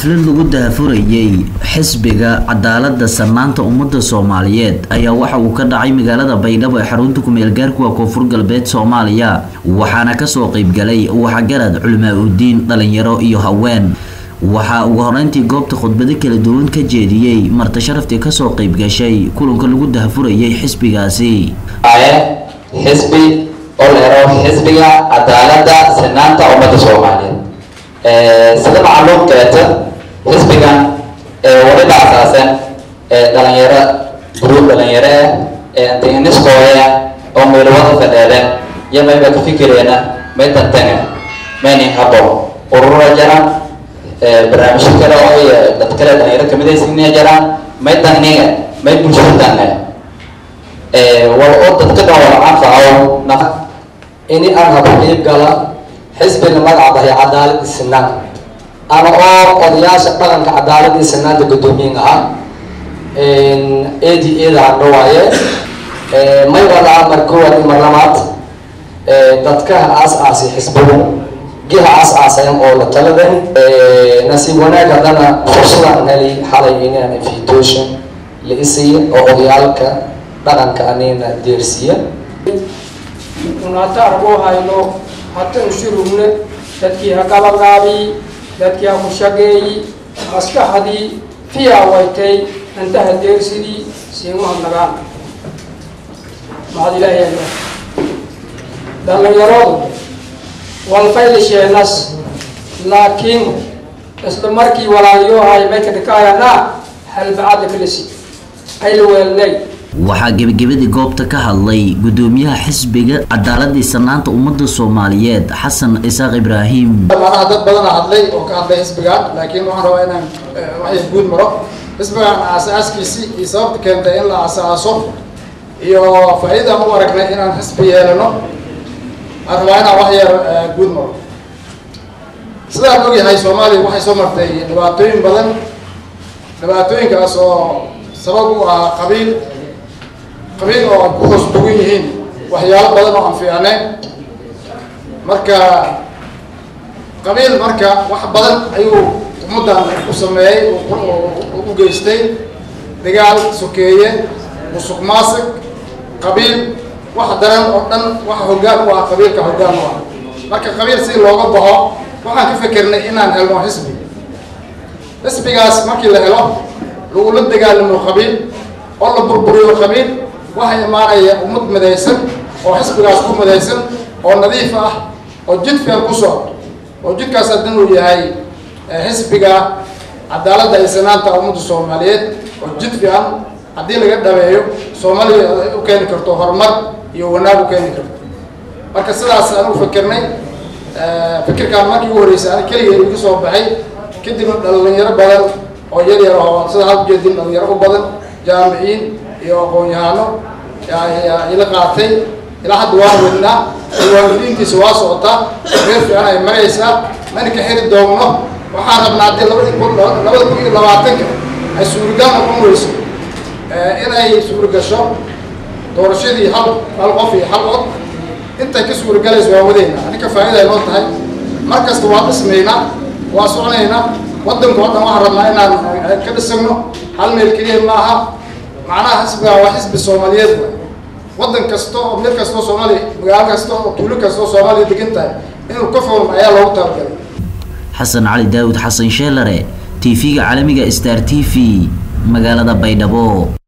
xaflad lagu daahfurayay xisbiga cadaalada sanaanta ummada soomaaliyeed ayaa waxa uu ka dhacay magaalada baydhabo ee xarunta kumeel gaarkuwa koonfur galbeed soomaaliya waxaana kasoo qeybgalay waxgarad culimaa udiin dhalinyaro iyo haween waxaa ugu horeyntii goobta khudbado kala duwan ka jeediyey marti sharaftii kasoo qeyb gashay kulanka lagu daahfurayay xisbigaasi xisbi oo leero xisbiga cadaalada sinaanta ummada soomaaliyeed sida macluumkeeta xisbigan wali la asaasan dhalinyaro gruub dhalinyaro ah antiiniskooya oo meelwada fadheeden iyo mayba ka fikireena may tantanga maynin habo urura jiraan barnaamijyo kale oo ay dad kale dhalinyaro kamidaysiina jiraan may tanniga may bulshada tanne wal oo dadka dhan wala anfaco nafa ini aan habo qiib gala xisbiga magaca bahay cadaalad sinaan ama oo odayaasha dhaqanka cadaalad iyo sinaanta guddoomiyin ahaa edi eda hadho waaye may wada mar koowaad iyo mar labaad dadkaha aas-aasay xisbigu giha aas-aasayan oo la taladan nasiib wanaag haddana fursadaan heli xalay inaan invitation la isiiya oo odayaalka dhaqanka anina deersiiya unata argo hayno hata ushurumne dadkii ha gabagaabii dadkii ha ku shageeyi maskaxdii fiyaa waytay intaha deersidii siimaha nagaan maxad ilaahay dhallinyaradu walfaylisheenas laakiin isla markii walaalyohay may ka dhikaayana halbacadla kalisi ayla weelnay waxaa gebagabadii goobta ka hadlay gudoomiyaha xisbiga cadaaladii sanaanta ummada soomaaliyeed xasan isaaq ibraahim manaha dad badana hadlay oo ka hadlay xisbigan laakiin waxaan rabaa inaan waxay guud maro xisbigan aasaaskiisii iyo sababta keentay in la asaaso iyo faa-iidaan u aragnay inaan xisbi yeelano aan rabaa inaan wax yar guud maro sidaan ogyahay soomaaliya waxay soo martay dhibaatooyin badan dhibaatooyinkaas oo sabab u ahaa qabiil qabiil oo ku hoos dugan yihiin waxyaalo badan oo aan fiicnayn marka qabiil marka wax badan ayuu ummaddan u sameeyey u geystay dagaal sokeeye musuq maasig qabiil wax daran oo dhan waxa hoggaan u ah qabiilka hoggaan u ah marka qabiil si looga baxo waxaan ka fikirnay inaan helno xisbi xisbigaas markii la helo lagula dagaalamo qabiil oo la burburiyo qabiil waxaa imaanaya ummad midaysan oo xisbigaas ku midaysan oo nadiif ah oo jid fiican ku socdo oo jidkaas haddana uu yahay xisbiga cadaaladda iyo sanaanta ummadda soomaaliyeed oo jid fiican haddii laga dhabeeyo soomaaliya u keeni karto horumar iyo wanaag u keeni karto marka sidaas aan u fikirnay fikirkaan markii ugu horreysay ani keligay igu soo baxay kadibna dhalinyaro badan oo yar yar oo sida had ujeedin dhalinyaro u badan jaamiciin iyo aqoon-yahano ila qaatay ilaa hadda waan wadnaa diiwaangelintiisa waa socotaa reer fiican ay maraysaa mana ka xiri doogno waxaan rabnaa haddii labadi kun labada kun iyo labaatanka ay suurigal noqon weyso inay suurigasho doorashadii hal hal qof iyo hal cod intay ka suurigalayso waa wadaynaa aninka faa-ida ay noo tahay mar kasta waa dhismaynaa waa soconaynaa waddanka o dhan waxaan rabnaa inaan ka dhisagno hal meel keliya maaha macnaha xisbiga waa xisbi soomaaliyeed wa waddan kasta oo meel kasta oo soomaaliya magaalo kasta oo tuulo kasta oo soomaaliya degan tahay inuu ka foolmo ayaa loogu talagalay xasan cali daawud xasan sheelare t v-ga caalamiga star t v magaalada baydhabo